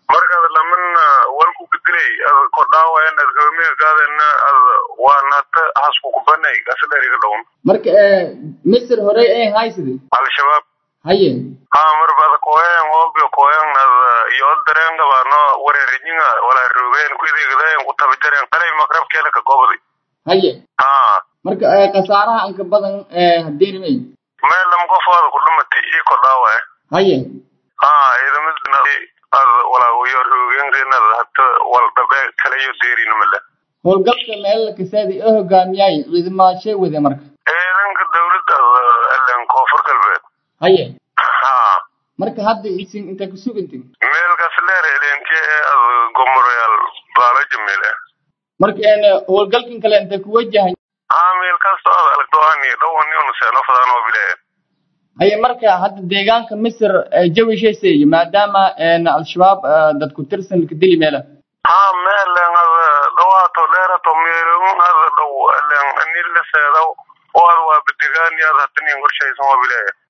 markaad lamana walku bedilay ad kodhaawayan ad hoomigagaadana ad waanata hasku kubanay gasadheriga dhown marka misir horey ay haysidi al-shabaab haye ha marbada koyan obio koyan ad iyo darengabano warerijinga wala rogen kuidigdayan kutabijaren qalay makrabkeela ka gobdi haye ha marka khasaaraha anka badan hadeerimay meel lam qofood ku dhumati ii kodhaawaye haye ha idamidna ad wala iyo rogengenad hata wal dhabe kalayo deerinimale howlgalka meelala kasaadi oo hogaamiyay ciidamaashay wade marka ciidanka dawladda alen koonfur galbeed haye ha marka hadda isin inta ku sugantin meelkaas leer elenke ad gomoroyaal baalaja meele marka howlgalkan kale inta ku wajahan ha meel kasta ad alagdoani dhowaniun seeno fadaan oo bile haye marka hadda deegaanka misir jawisheeseeye maadaama al-shabaab dad ku tirsan ka dili meela ha meelen ad dhawaato dheerato meelun ad dhow elen anila seedaw oo ad waa bedegaani ad hatanin qorshaysan oo bile